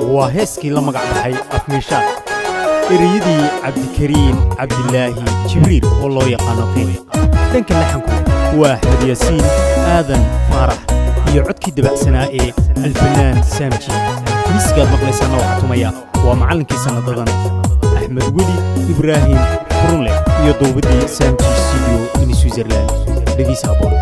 waa heeskii la magac baxay afmiishaad ereyadii cabdikariin cabdilaahi jibriil oo loo yaqaano qiin dhanka laxanku waa axmed yaasiin aadan faarax iyo codkii dabacsanaa ee alfanaan saamji miisigaad maqlaysaana waxaa tumaya waa macallinkii sannadadan axmed weli ibraahim furunle iyo duubaddii saamji studio in switzerland dhegeysa aboon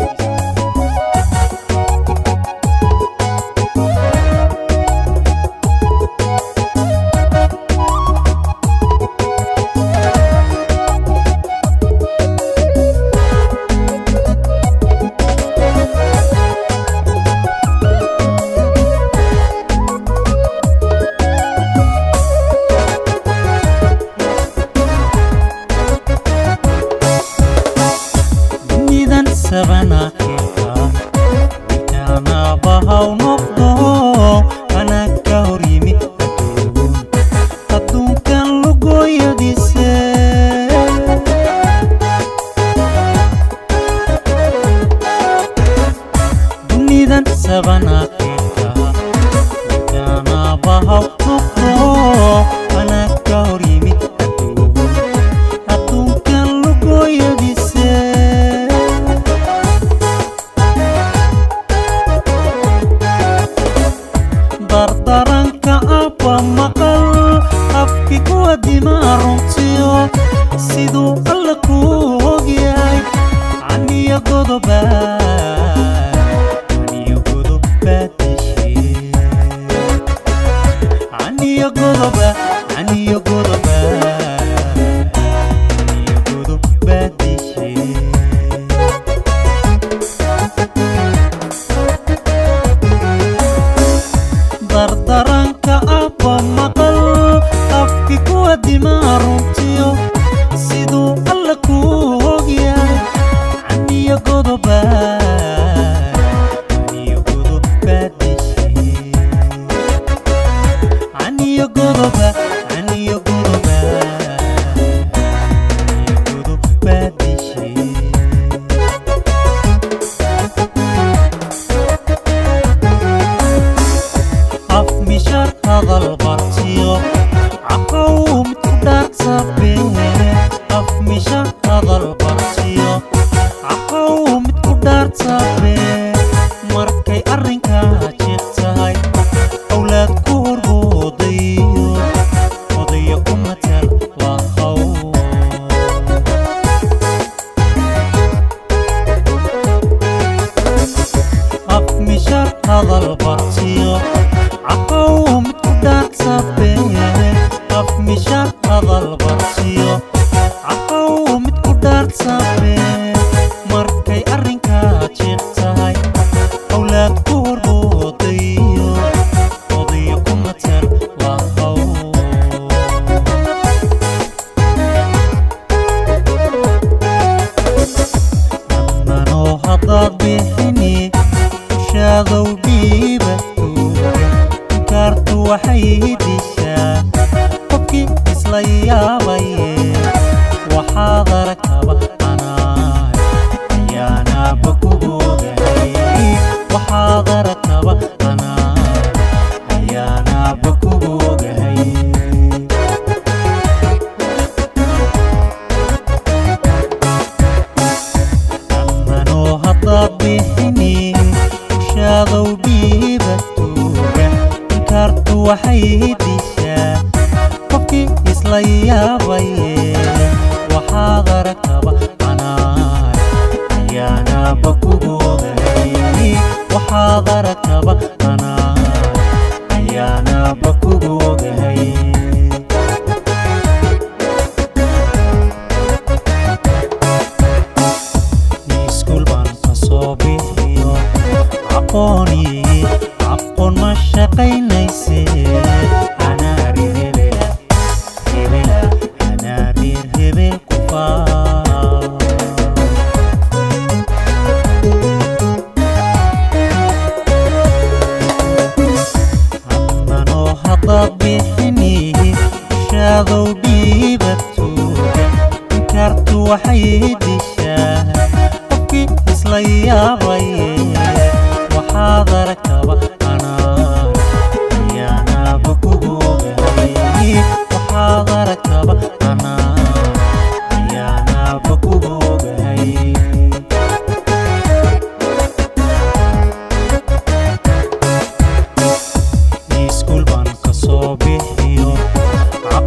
waxay dishaa qofkii isla yaabaye waxaad aragtaba anaa ayaanaaba ku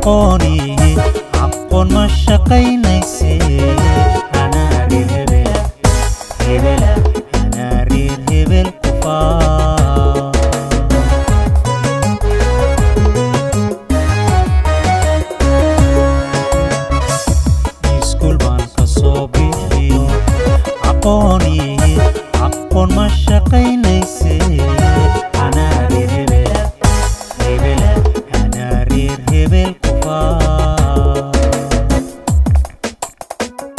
aqooni aqoon ma shaqaynayse anaa reer hebel hebela anaa reer hebel ku faa iskuul baan ka soo bixiyo aqooni aqoon ma shaqaynayse